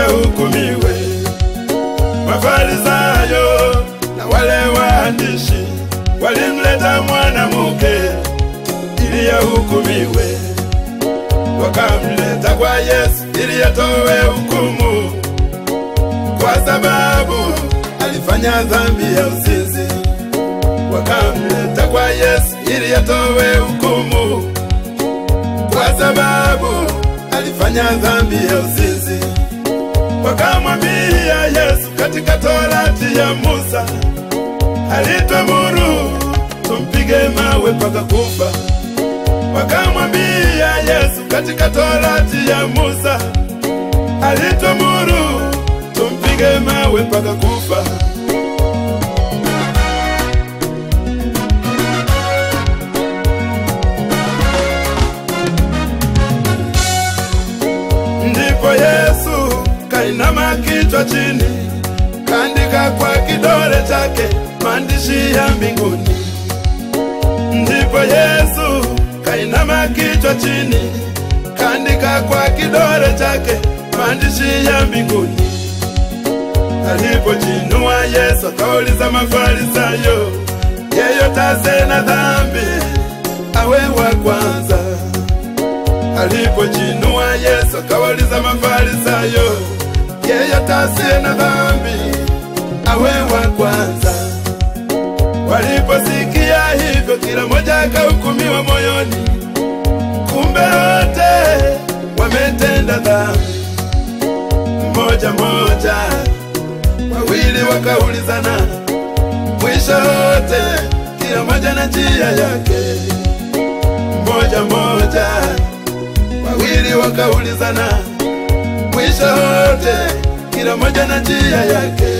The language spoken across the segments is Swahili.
ahukumiwe. Mafarisayo na wale waandishi walimleta mwanamke ili ahukumiwe, wakamleta kwa Yesu ili atowe hukumu, kwa sababu alifanya dhambi ya uzinzi. Wakamleta kwa Yesu ili atowe hukumu, kwa sababu alifanya dhambi ya uzinzi. Wakamwambia Yesu katika Torati ya Musa alitamuru tumpige mawe mpaka kufa. Wakamwambia Yesu katika Torati ya Musa alitamuru tumpige mawe mpaka kufa. Ndipo Yesu kainama kichwa chini, kaandika kwa kidole chake maandishi ya mbinguni. Ndipo Yesu kainama kichwa chini, kaandika kwa kidole chake maandishi ya mbinguni. Alipojinua Yesu akauliza Mafarisayo, yeyote asiye na dhambi awe wa kwanza. Alipojinua Yesu akawauliza Mafarisayo, yeyote asiye na dhambi awe wa kwanza. Waliposikia hivyo, kila mmoja akahukumiwa moyoni, kumbe wote wametenda dhambi. Mmoja mmoja, wawili wakaulizana, mwisho wote kila mmoja na njia yake. Mmoja mmoja, wawili wakaulizana, mwisho wote kila mmoja na njia yake.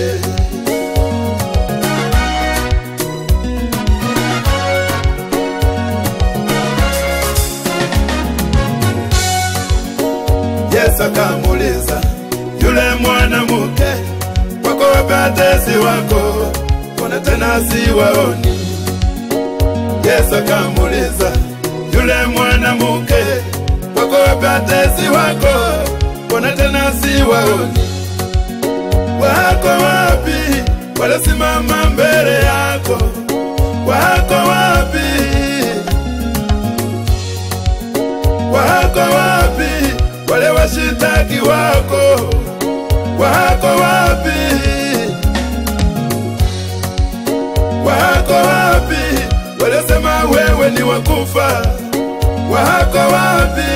Yesu akamuuliza yule mwanamke, wako wapi watesi wako? Mbona tena siwaoni? Yesu akamuuliza yule mwanamke, wako wapi watesi wako? Mbona tena siwaoni? Wako wapi walosimama mbele yako? Wako wapi? Wako wapi wale washitaki wako? Wako wapi? Wako wapi waliosema wewe ni wakufa? Wako wapi?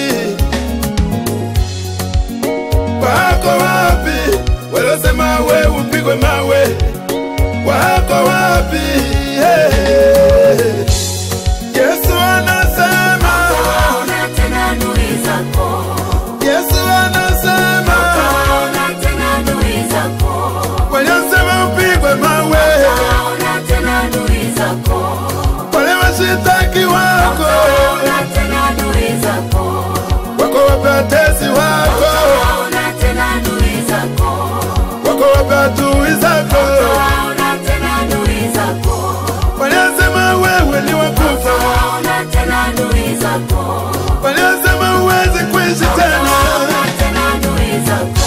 Wako wapi waliosema wewe upigwe mawe? Wako wapi? Hey. Yesu anasema, Utawaona tena adui zako. Yesu anasema, Utawaona tena adui zako. waliosema upigwe mawe, Utawaona tena adui zako. wale washitaki wako, Utawaona tena adui zako. wako wapi watesi wako? Utawaona tena adui zako. Wako wapi adui zako? Utawaona tena adui zako. Waliosema wewe ni wakufa, Utawaona tena adui zako. waliosema huwezi kuishi tena. Utawaona tena adui zako.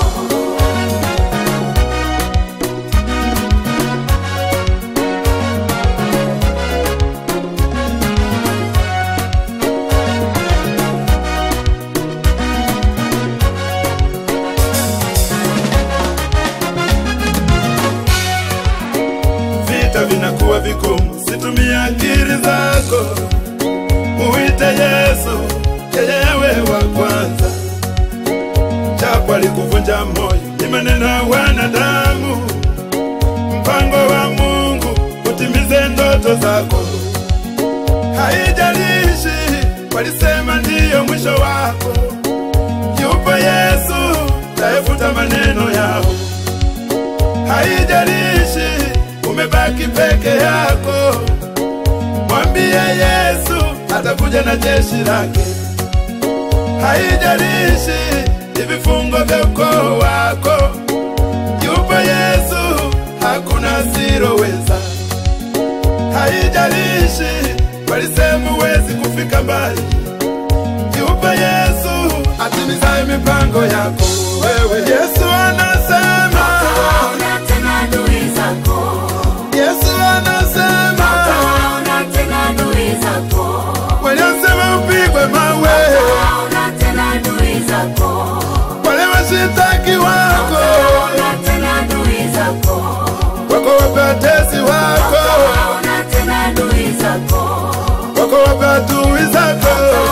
Vita vinakuwa vigumu, situmia akili zako, muite Yesu, yeye wa kwanza. Japo alikuvunja moyo, ni maneno ya wanadamu, mpango wa Mungu utimize ndoto zako. Haijalishi walisema ndiyo mwisho wako, yupo Yesu taefuta maneno yao. Haijalishi umebaki peke yako, mwambie Yesu atakuja na jeshi lake. Haijalishi ni vifungo vya ukoo wako, yupo Yesu, hakuna asiloweza. Haijalishi walisema huwezi kufika mbali, yupo Yesu atimizaye mipango yako. zako wewe. Yesu anasema, Utawaona tena adui zako. Yesu anasema, Utawaona tena adui zako. waliosema upigwe mawe, Utawaona tena adui zako. wale washitaki wako, Utawaona tena adui zako. wako wapatezi wako, Utawaona tena adui zako. wako wapatui zako.